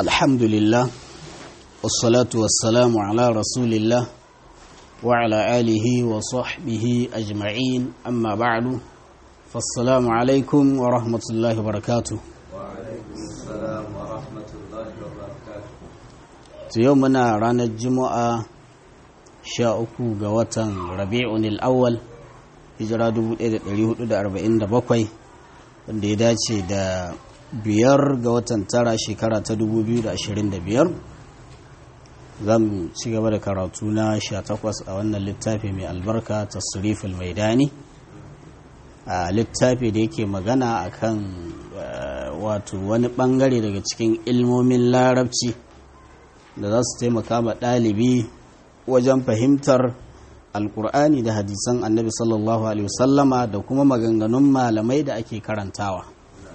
الحمد لله والصلاة والسلام على رسول الله وعلى آله وصحبه أجمعين أما بعد فالسلام عليكم ورحمة الله وبركاته وعليكم السلام ورحمة الله وبركاته يومنا رانا الجمعة شاءكو قوة ربيع الأول hijira 1447 wanda ya dace da biyar ga watan tara shekara ta 2025 za mu ci gaba da karatu na 18 a wannan littafi mai albarka tasriful maidani a littafi da yake magana akan wato wani bangare daga cikin ilmomin larabci da za su taimaka ma ɗalibi wajen fahimtar alkur'ani da hadisan annabi sallallahu alaihi wasallama da kuma maganganun malamai da ake karantawa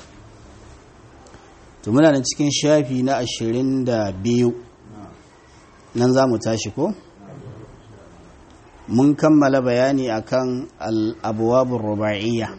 to muna nan cikin shafi na ashirin da biyu nan za mu tashi ko mun kammala bayani akan al'abuwabin ruba'iyya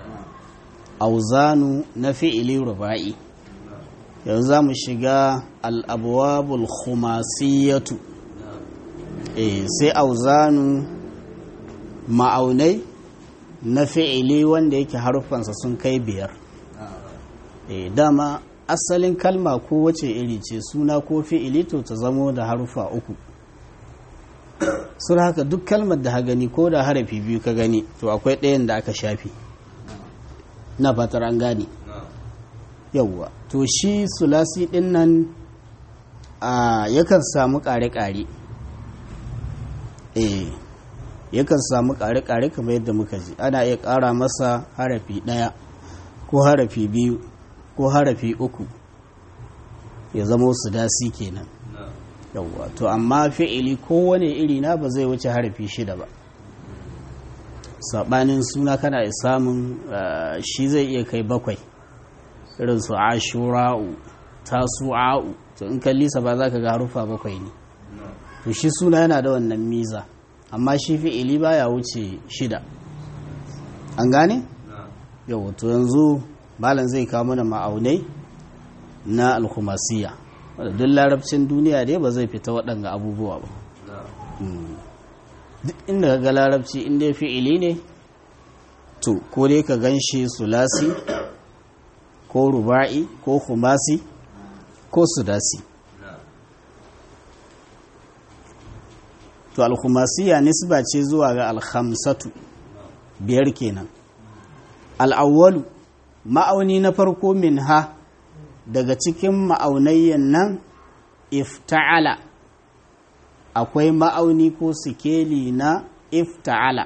auzanu na fi'ili ruba'i yanzu za mu shiga al'abuwabul khumasiyatu e, sai auzanu ma'aunai na fi'ili wanda yake harufansa sun kai biyar e, dama asalin kalma ko wace iri ce suna ko fi'ili to ta zamo da harufa uku sun haka duk kalmar da ha gani ko da harafi biyu ka gani to akwai ɗayan da aka shafi na fatar an gane yauwa to shi sulasi ɗin nan yakan samu ƙare-ƙare eh yakan samu ƙare-ƙare kamar yadda muka ji ana iya ƙara masa harafi ɗaya ko harafi biyu ko harafi uku ya zama su dasi kenan yawwa to amma fi'ili kowane iri na ba zai wuce harafi shida ba saɓanin suna kana iya samun shi zai iya kai bakwai irin su ashura'u tasu'a'u to in kallisa ba za ka ga harufa bakwai ne to shi suna yana da wannan miza amma shi fi'ili baya wuce shida an gane? yau to yanzu malam zai kawo mana ma'aunai na alkhumasiya wadda duk larabcin duniya dai ba zai fita waɗanga abubuwa ba duk inda ka ga larabci inda fi'ili ne to ko dai ka gan shi sulasi ko ruba'i ko khumasi ko sudasi to alkhumasiya nisba ce zuwa ga alhamsatu biyar kenan al'awwalu ma'auni na farko min ha daga cikin ma'aunayyan nan ifta'ala akwai ma'auni ko sikeli na ifta'ala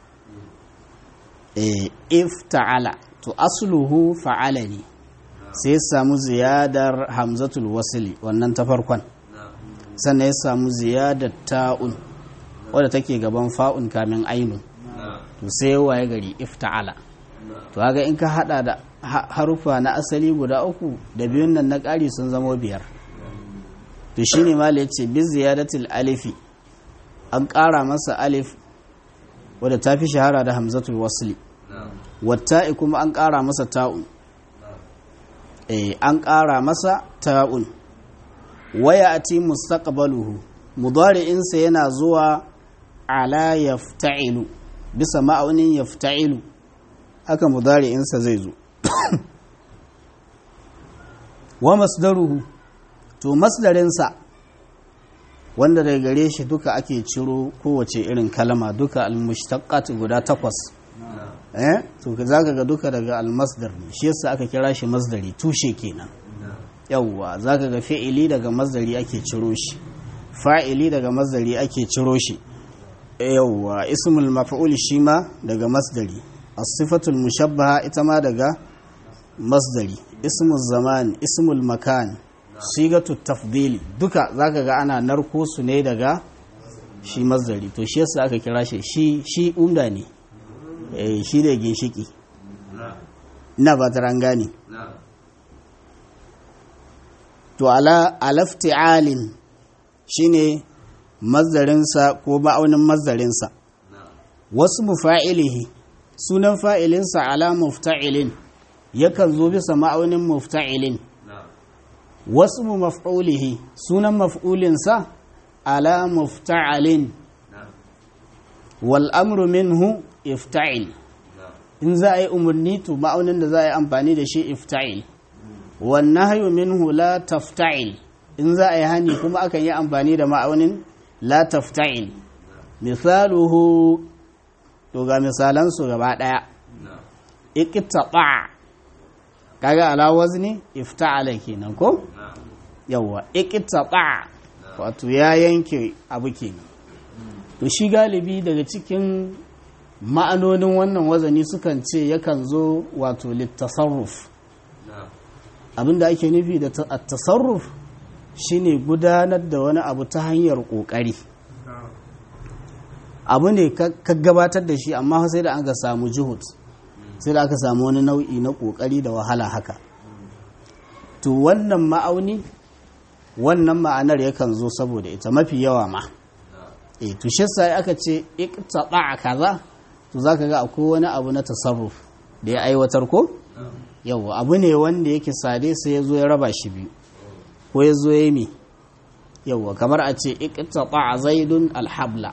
e, ifta'ala to asluhu fa'ala ne sai samu ziyadar hamzatul wasili wannan ta farkon sannan ya samu ziyadar ta'un wadda take gaban fa'un kamin ainun to sai waye gari ifta'ala to ga in ka hada da harufa na asali guda uku da biyun nan na ƙari sun zama biyar to shine mala yace bi ziyadatil alifi an ƙara masa alif wadda ta fi shahara da hamzatul wasli watta'i kuma an ƙara masa ta'un eh an ƙara masa ta'un waya ati mustaqbaluhu mudari'insa yana zuwa ala yafta'ilu bisa ma'aunin yafta'ilu haka mudari'insa zai zo wa masdaruhu to masdarinsa wanda daga gare shi duka ake ciro kowace irin kalma duka almushtaqat guda takwas eh to zaka ga duka daga almasdar ne shi yasa aka kira shi masdari tushe kenan yawwa zaka ga fi'ili daga masdari ake ciro shi fa'ili daga masdari ake ciro shi yawwa ismul maf'ul shi ma daga masdari as-sifatul mushabbaha ita ma daga masdari ismul zaman ismul makan sigatu tafdili duka zaka ga ana narko su ne daga shi masdari to shi yasa aka kira shi shi shi umda ne eh shi da ginshiki ina ba ta gane to ala alafti'alin shine mazdarinsa ko ma'aunin mazdarinsa wasu mufa'ilihi sunan fa'ilinsa ala mufta'ilin yakan zo bisa ma'aunin mufta'ilin wasu maf'ulihi sunan maf'ulinsa ala mufta'alin wal amru minhu ifta'il in za a yi umarni to ma'aunin da za a yi amfani da shi ifta'il wan nahyu minhu la tafta'il in za a yi hani kuma akan yi amfani da ma'aunin la tafta'il misaluhu to ga misalan su gaba daya iqtata kaga ala wazni ifta'ala kenan ko yawa iqtata wato ya yanke abu kenan to shi galibi daga cikin ma'anonin wannan wazani sukan ce yakan zo wato littasarruf abinda ake nufi da tasarruf shine gudanar da wani abu ta hanyar kokari abu ne ka gabatar da shi amma sai da an ga samu juhud sai da aka samu wani nau'i na kokari da wahala haka to wannan ma'auni wannan ma'anar yakan zo saboda ita mafi yawa ma e to shi sai aka ce iqtaba kaza to zaka ga akwai wani abu na tasarruf da ya aiwatar ko yawa abu ne wanda yake sade sai ya zo ya raba shi biyu ko ya zo ya yi mi yawa kamar a ce iqtaba zaidun alhabla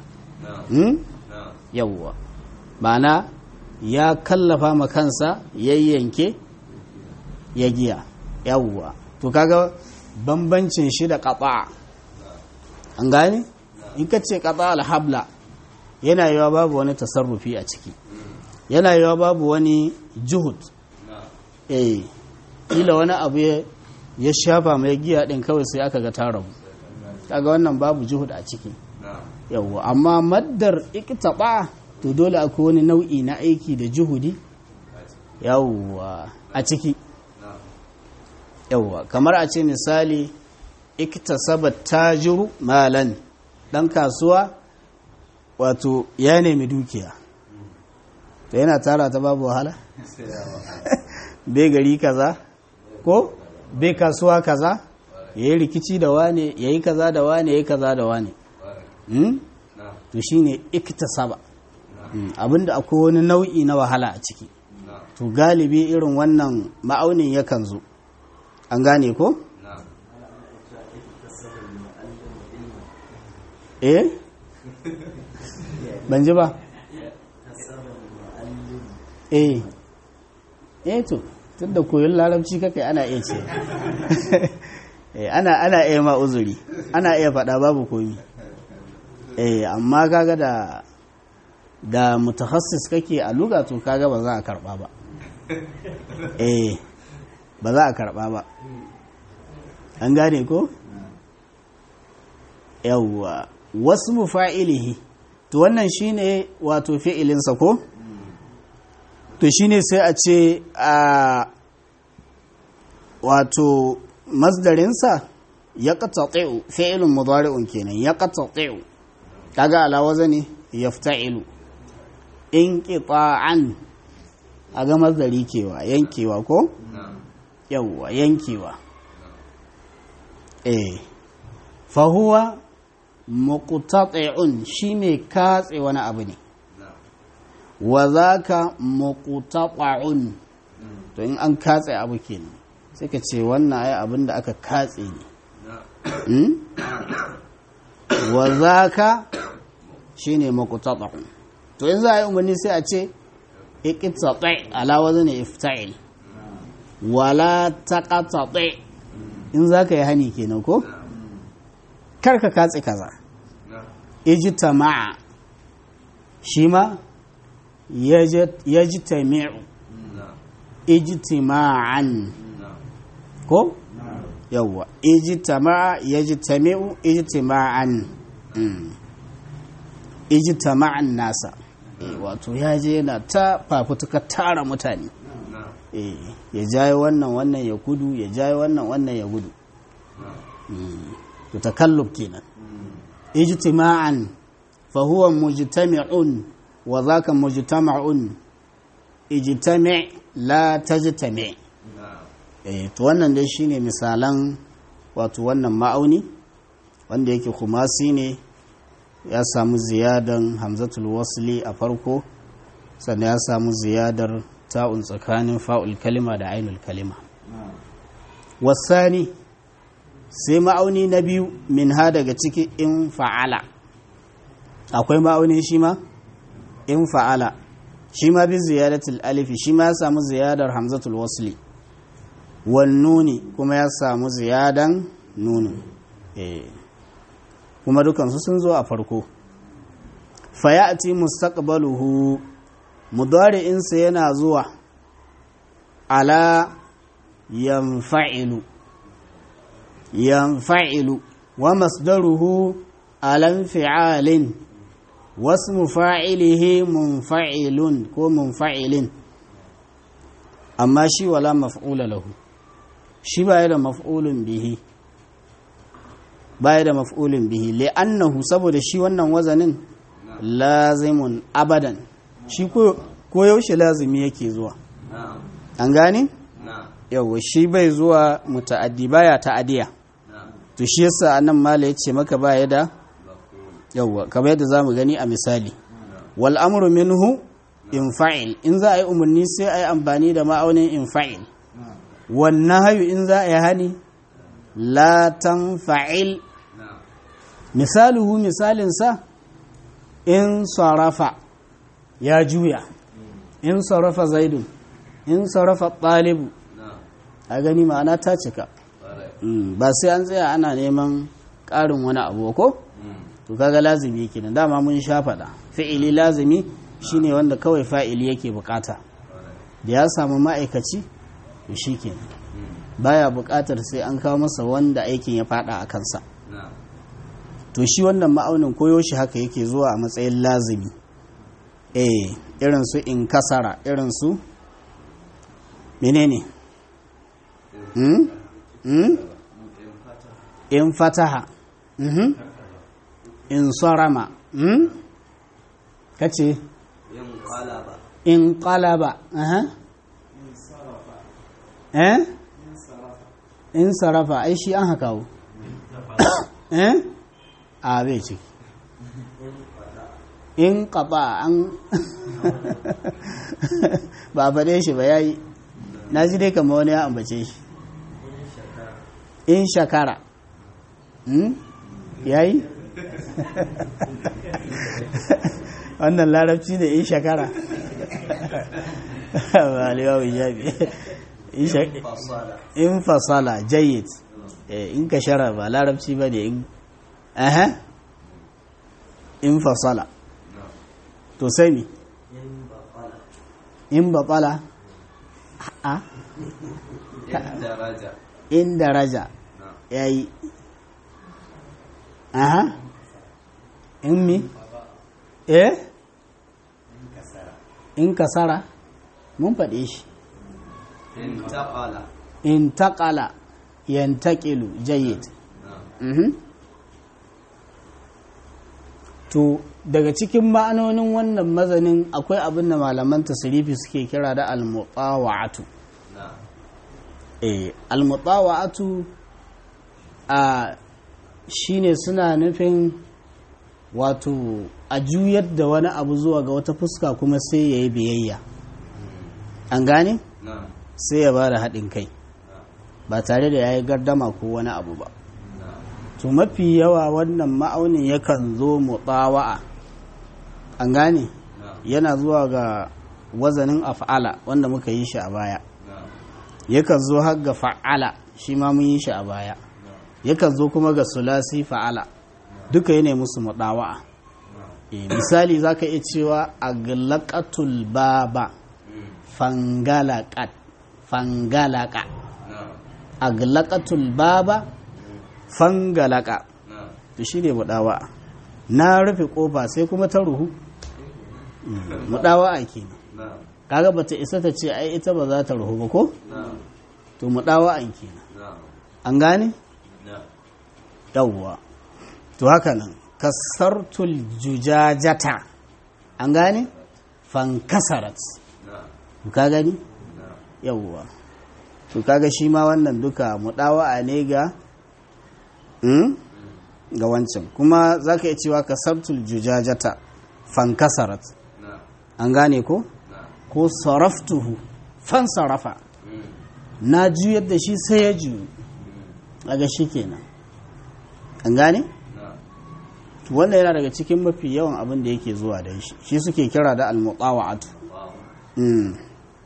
yawa ma'ana ya kallafa ma kansa yayyanke ya giya yawa to kaga bambancin shi da qata an gane in ka ce qata alhabla yana yawa babu wani tasarrufi a ciki yana yawa babu wani juhud eh kila wani abu ya shafa mai giya din kawai sai aka ga ta rabu kaga wannan babu juhud a ciki yawwa amma maddar iktaba to dole akwai wani nau'i na aiki da juhudi yawwa a ciki yawwa kamar a ce misali iktasaba tajiru malan dan kasuwa wato ya nemi dukiya to yana tara ta babu wahala bai gari kaza ko bai kasuwa kaza ya yi rikici da wane ya yi kaza da wane ya yi kaza da wane to shi ne iktasaba abinda akwai wani nau'i na wahala a ciki to galibi irin wannan ma'aunin yakan zo an gane ko? eh ban ji ba eh eh to tunda koyon larabci kake ana iya ce ana ana iya ma uzuri ana iya faɗa babu komi eh amma kaga da da mutakhassis kake a luga to kaga ba za a karba ba eh ba za a karba ba an gane ko yawwa wasu mufa'ilihi to wannan shine wato fi'ilinsa ko to shine sai a ce a wato masdarinsa ya qata'u fi'ilun mudari'un kenan ya qata'u kaga ala wazani yafta'ilu in qita'an aga masdari kewa yankewa ko yawwa yankewa eh fa huwa muqtati'un shi mai katse wani abu ne wa zaka muqtata'un to in an katse abu kenan sai ka ce wannan ai abin da aka katse ne wa zaka shine muqtata'un to in za a yi umarni sai a ce iqtati ala wazni ifta'il wala taqatati in zaka yi hani kenan ko karka katse kaza ijtama'a shi ma yajtami'u ijtima'an ko yawwa ijtama'a yajtami'u ijtima'an ijtama'an nasa wato ya je yana ta fafutuka tara mutane ya jaye wannan wannan ya gudu ya jaye wannan wannan ya gudu to takallub kenan ijtima'an fa huwa mujtami'un wa dhaka mujtama'un ijtami' la tajtami' eh to wannan dai shine misalan wato wannan ma'auni wanda yake kumasi ne ya samu ziyadan hamzatul wasli a farko sannan ya samu ziyadar ta'un tsakanin fa'ul kalima da ainul kalima wasani sai ma'auni na biyu min ha daga ciki in fa'ala akwai ma'auni shi ma in fa'ala shi ma bi ziyadatul alifi shi ma ya samu ziyadar hamzatul wasli wan nuni kuma ya samu ziyadan nunu eh kuma dukansu sun zo a farko fayati mustaqbaluhu mudari'insa yana zuwa ala yanfa'ilu yanfa'ilu wa masdaruhu alan fi'alin wasmu fa'ilihi munfa'ilun ko munfa'ilin amma shi wala maf'ula lahu shi baya da maf'ulun bihi baya da maf'ulun bihi li'annahu saboda shi wannan wazanin lazimun abadan shi ko yaushe lazimi yake zuwa an gane yawa shi bai zuwa muta'addi baya ta'adiya to shi yasa anan mala yace maka baya da yawa kamar yadda zamu gani a misali wal amru minhu in fa'il in za a yi umarni sai a yi amfani da ma'aunin in fa'il wannan hayu in za a yi hani la tanfa'il misaluhu misalinsa in sarafa ya juya in sarafa zaidun in sarafa ɗalibu a gani ma'ana ta cika ba sai an tsaya ana neman ƙarin wani abu ko to kaga lazimi kenan dama mun sha faɗa fi'ili lazimi shine wanda kawai fa'ili yake bukata da ya samu ma'aikaci to shikenan baya bukatar sai an kawo masa wanda aikin ya fada a kansa to shi wannan ma'aunin koyo shi haka yake zuwa a matsayin lazimi eh irin su in kasara irin su menene hmm? hmm? in fataha mhm in sarama hmm? kace in qalaba aha eh in sarafa ai shi an haka eh a bai ce in ƙaba an ba faɗe shi ba ya yi na ji dai kama wani ya ambace shi in shakara ya yi wannan larabci ne in shakara ba liwa jabi in fasala jayyid in ka shara ba larabci ba ne in aha in fasala to sai mi in batsala a in daraja ya yi aha in mi eh in kasara mun faɗe shi in taƙala yantaƙilu jayyid to daga cikin ma'anonin wannan mazanin akwai abin da malaman tasirifi suke kira da almutawa'atu eh almutawa'atu a shine suna nufin wato a juyar da wani abu zuwa ga wata fuska kuma sai ya yi biyayya an gane sai ya ba da haɗin kai ba tare da ya yi gardama ko wani abu ba to mafi yawa wannan ma'aunin yakan zo mutsawa'a an gane yana zuwa ga wazanin af'ala wanda muka yi shi a baya yakan zo har ga fa'ala shi ma mun yi shi a baya yakan zo kuma ga sulasi fa'ala duka yana musu mutsawa'a misali za ka iya cewa a galakatul baba fangalakat fangalaka a galakatul baba fangalaka to shi ne mudawa na rufe kofa sai kuma ta ruhu mudawa ke kaga bata isa ta ce ai ita ba za ta ruhu ba ko to mudawa ke an gane yawwa to haka nan kasartul jujajata an gane fankasarat ka gani yawwa to kaga shi ma wannan duka mudawa ne ga ga wancan kuma za ka iya cewa ka sabtul jujajata fankasarat an gane ko ko saraftuhu fan sarafa na juyar da shi sai ya juyu daga shi kenan an gane na'am wannan yana daga cikin mafi yawan abin da yake zuwa da shi shi suke kira da al-muqawa'atu wow Mm.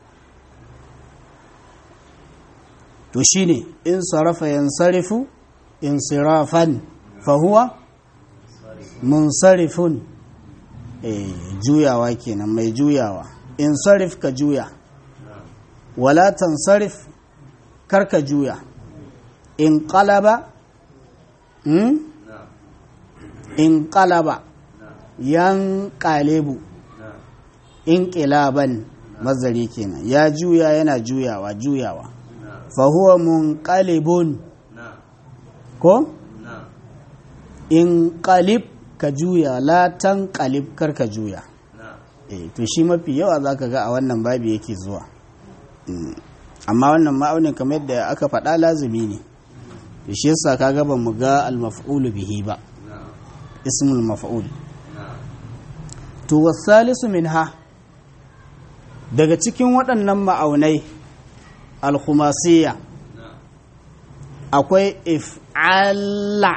to shine in sarafa yansarifu insirafan fahuwa munsarifun eh juyawa kenan mai juyawa insarif ka juya wala tansarif kar ka juya in qalaba mm? na'am in qalaba na'am yan qalebu na'am in qilaban mazari kenan ya juya yana juyawa juyawa na'am fahuwa munqalibun na'am ko na'am in qalib ka juya la tanqalib kar ka juya na'am eh to shi mafi yawa zaka ga a wannan babi yake zuwa Mm. amma wannan ma'aunin kamar yadda aka faɗa lazimi ne to shi yasa kaga ba mu ga al-maf'ul bihi ba na'am ismul maf'ul na'am to wasalisu minha daga cikin waɗannan ma'aunai al-khumasiyya na'am akwai if'ala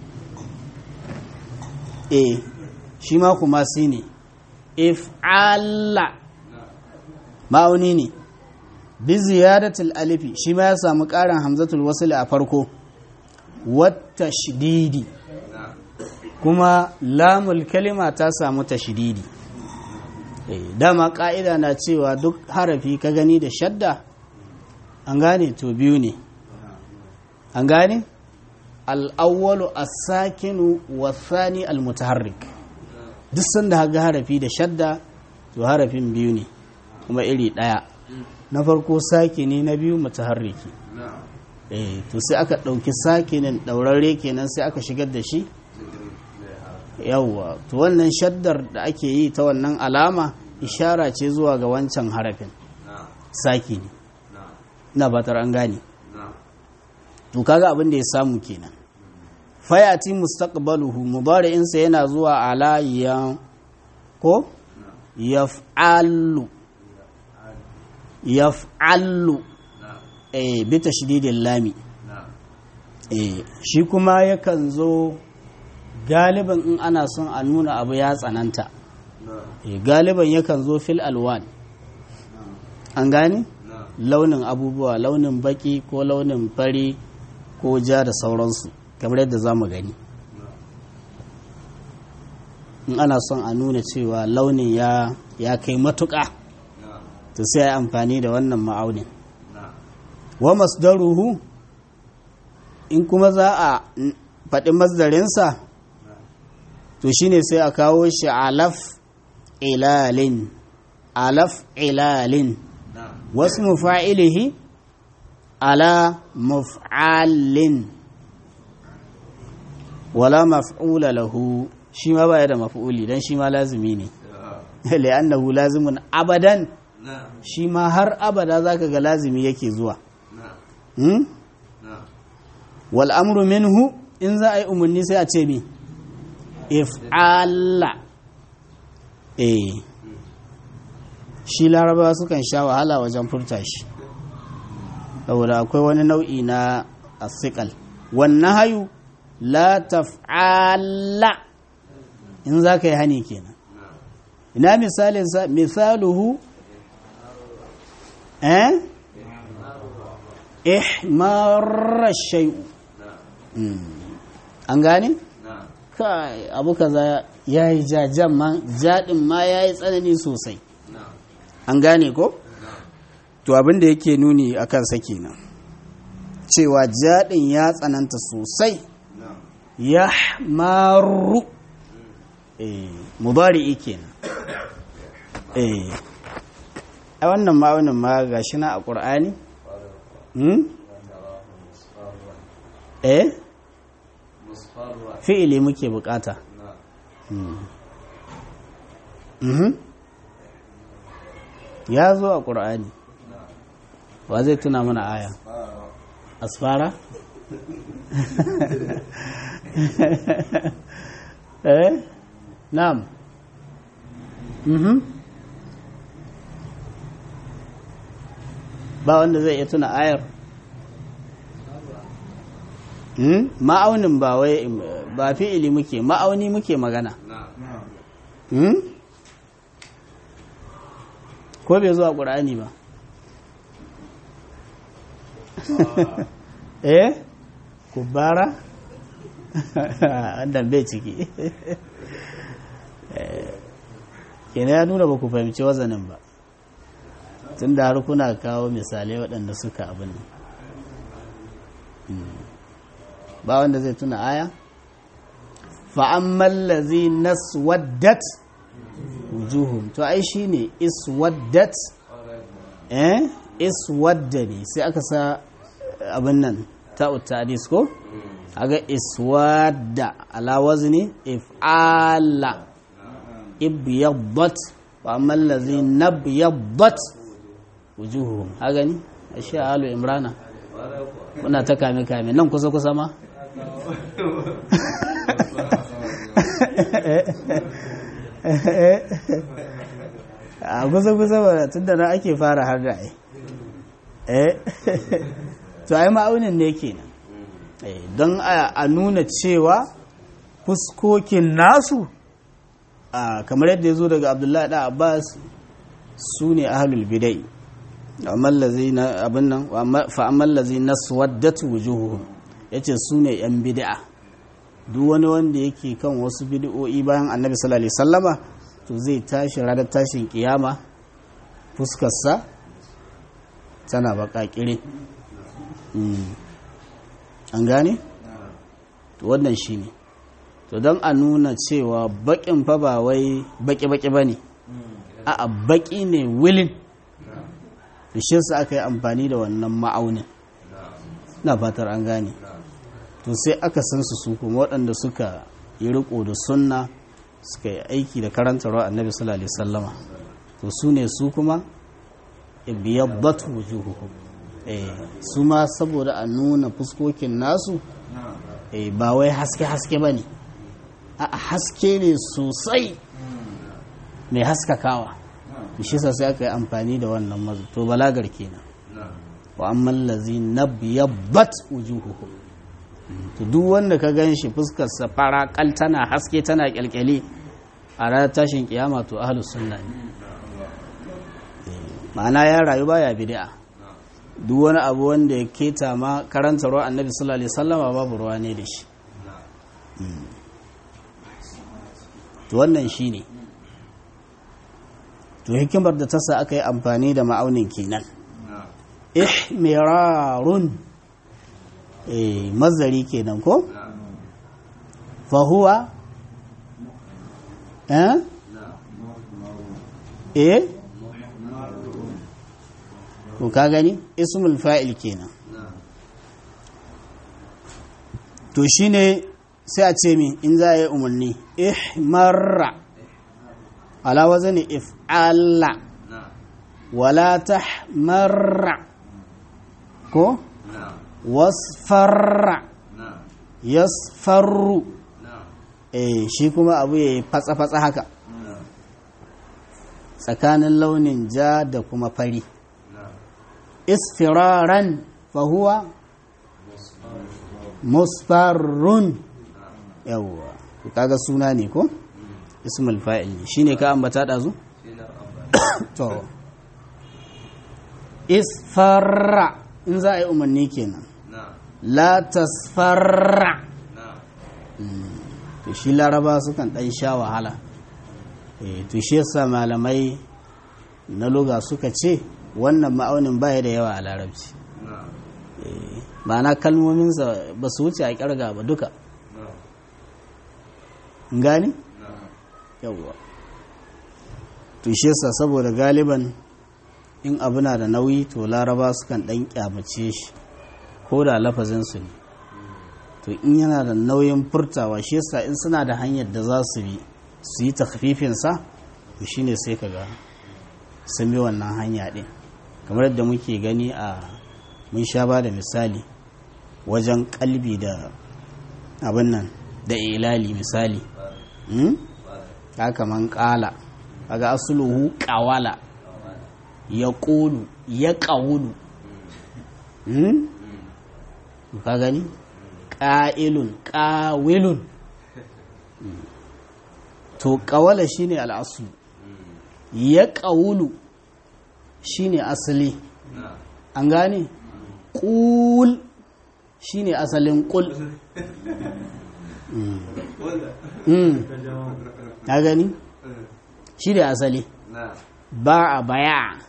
e shi ma kuma si ne if'ala ma'auni ne bi ziyadatul alifi shi ma ya samu ƙarin hamzatul wasl a farko wata shididi na'am kuma lamul kalima ta samu tashdidi eh dama ƙa'ida na cewa duk harafi ka gani da shadda an gane to biyu ne an gane al'awwalu as-sakinu wasani al-mutaharrik duk sanda haga harafi da shadda to harafin biyu ne kuma iri ɗaya na farko sakini na biyu mutaharriki na'am eh to sai aka ɗauki sakinin ɗaurarre kenan sai aka shigar da shi yawwa to wannan shaddar da ake yi ta wannan alama ishara ce zuwa ga wancan harafin na'am sakini na'am ina batar an gane na'am to kaga abin da ya samu kenan fayati mustaqbaluhu mudari'insa yana zuwa ala ya ko yaf'alu yaf'alu na'am eh bi tashdidil lami na'am eh shi kuma yakan zo galiban in ana son a nuna abu ya tsananta na'am eh galiban yakan zo fil alwan an gane na'am launin abubuwa launin baki ko launin fari ko ja da sauransu kamar yadda za mu gani in ana son a nuna cewa launin ya, ya kai matuƙa na'am to sai a yi amfani da wannan ma'aunin na'am wa masdaruhu in kuma za a n- faɗi masdarinsa to shine sai a kawo shi alaf ilalin alaf ilalin na'am wasu mufa'ilihi ala muf'alin wala maf'ula lahu shi ma baya da maf'uli dan shi ma lazimi ne li'annahu lazimun abadan na'am shi ma har abada zaka ga lazimi yake zuwa na'am hmm? na'am wal amru minhu in za a yi umarni sai a ce mi if'ala eh shi larabawa sukan sha wahala wajen furta shi saboda akwai wani nau'i na asikal wannan hayu la taf'ala in za ka yi hani kenan ina misalinsa misaluhu eh ihmarar shay'u an gane na'am kai abu kaza ya yi jajan ma jaɗin ma ya yi tsanani sosai na'am an gane ko to abin da yake nuni a kansa kenan cewa jaɗin ya tsananta sosai na'am ya maru eh mubari'i kenan eh a wannan ma'aunin ma ga shi na a ƙur'ani hmm? eh musfarra fi'ili muke bukata na'am Mhm. ya zo a ƙur'ani wa zai tuna mana aya asfara eh na'am mhm ba wanda zai iya tuna ayar Hmm? ma'aunin ba wai ba fi'ili muke ma'auni muke magana نعم Hmm? ko bai zuwa ƙur'ani ba eh kubara wannan bai ciki Eh, kenan ya nuna ba ku fahimci wazanin ba tun da har kuna kawo misalai waɗanda suka abin nan Hmm. ba wanda zai tuna aya fa'amman lazi naswaddat wujuhum to ai shi ne iswaddat eh iswadda ne sai aka sa abin nan ta'ut ta'dis ko aga iswadda ala wazni if'ala ibyaddat wa amma allazi nabyaddat wujuhum haga ni ashe alu imrana kuna ta kame kame nan kusa kusa ma a kusa kusa ba tun da na ake fara har da ai eh to ai ma'aunin ne kenan Eh, don a a nuna cewa fuskokin nasu a kamar yadda ya zo daga abdullahi da abbas su ne ahalul bidai na abin nan fa'amman lazi na swaddat wujuhuhum ya ce su ne 'yan bid'a duk wani wanda yake kan wasu bid'o'i bayan annabi sallallahu alaihi sallama to zai tashi ranar tashin kiyama fuskarsa tana baka kire an gane? to wannan shi ne to don a nuna cewa bakin fa ba wai baki-baki ba ne a baki ne wilin da shi su aka yi amfani da wannan ma'aunin na fatar an gane to sai aka san su su kuma waɗanda suka yi riko da sunna suka yi aiki da karantarwa annabi sallallahu alaihi sallama to su ne su kuma biyabbat wujuhuhum eh su ma saboda a nuna fuskokin nasu eh ba wai haske haske bane a haske ne sosai mai haskakawa shi sa sai aka yi amfani da wannan mazu to balagar kenan wa amman lazi nabyabbat wujuhuhum to duk wanda ka gan shi fuskar sa fara kal tana haske tana kyalkyale a ranar tashin kiyama to ahlus sunna ne ma'ana ya rayu baya bid'a duk wani abu wanda ya keta ma karanta ruwa annabi sallallahu alaihi wasallama babu ruwa ne da shi to wannan shine to hikimar da ta sa aka yi amfani da ma'aunin kenan ihmirarun eh mazari kenan ko fahuwa eh eh to ka gani ismul fa'il kenan to shine sai a ce min in za a yi umarni ihmarra ala wazani if'ala wala tahmarra ko wasfarra yasfarru eh shi kuma abu ya yi fatsa-fatsa haka tsakanin launin ja da kuma fari isfiraran fahuwa musfarrun yawwa kaga suna ne ko ismul fa'il ne shine ka ambata dazu to isfarra in za a yi umarni kenan la tasfarra to shi laraba sukan dan sha wahala to shi yasa malamai na loga suka ce wannan ma'aunin baya da yawa a larabci ma'ana kalmominsa ba su wuce a kirga ba duka gani? yawwa to shi yasa saboda galiban in abu na da nauyi to laraba sukan dan kyamace shi ko da lafazinsu ne to in yana da nauyin furtawa shi yasa in suna da hanyar da za su bi su yi takfifinsa to shine sai ka ga sun bi wannan hanya ɗin kamar yadda muke gani a mun sha ba da misali wajen kalbi da abin nan da ilali misali haka man kala kaga asuluhu kawala ya ƙulu ya ƙawulu ka gani ƙa'ilun ƙawilun to ƙawala shine al'asu ya ƙawulu shine asali an gane ƙul shine asalin ƙul ta gani shi da asali ba a baya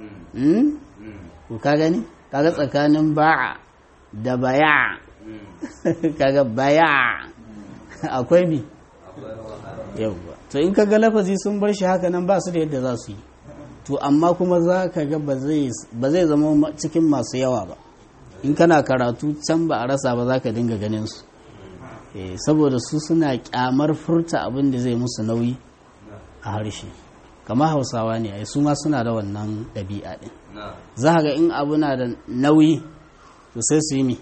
ka gani kaga tsakanin ba'a da baya kaga baya akwai bi yauwa to in kaga lafazi sun bar shi haka nan ba su da yadda za su yi to amma kuma za ka ga ba zai zama cikin masu yawa ba in kana karatu can ba a rasa ba za ka dinga ganin su saboda su suna kyamar furta abin da zai musu nauyi a harshe kamar hausawa ne ai su ma suna da wannan ɗabi'a ɗin za ga in abu na da nauyi to sai su yi mi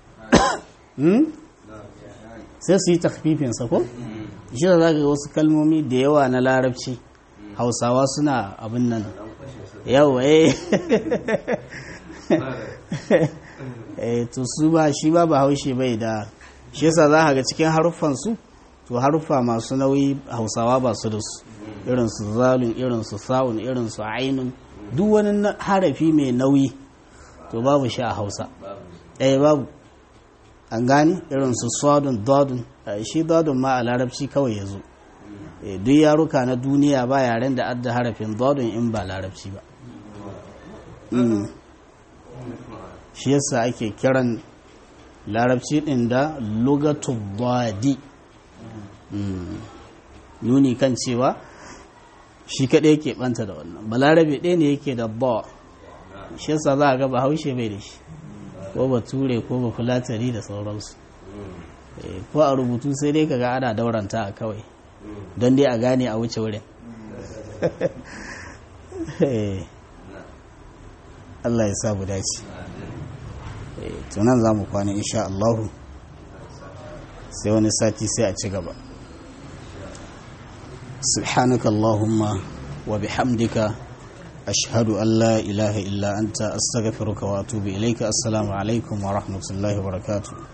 sai su yi takfifinsa ko shi da za ga wasu kalmomi da yawa na larabci hausawa suna abin nan yawa eh to su ba shi ba ba haushe bai da shi yasa za ga cikin haruffansu to haruffa masu nauyi hausawa ba su da su irin su zalun irin su sa'un irin su ainun duk wani harafi mai nauyi to babu shi a hausa eh babu an gani irin su swadun dodun shi dodun ma a larabci kawai ya zo duk yaruka na duniya ba yaren da adda harafin dodun in ba larabci ba shi yasa ake kiran larabci din da lugatu dadi nuni kan cewa shi kaɗai yake ɓanta da wannan balarabe ɗaya ne yake da ba shi yasa za a ga bahaushe bai da shi ko ba ture ko ba fulatari da sauransu ko a rubutu sai dai kaga ana dauranta a kawai don dai a gane a wuce wurin Allah ya sabu dace tunan za mu kwana insha Allahu sai wani sati sai a ci gaba سبحانك اللهم وبحمدك أشهد أن لا إله إلا أنت أستغفرك وأتوب إليك السلام عليكم ورحمة الله وبركاته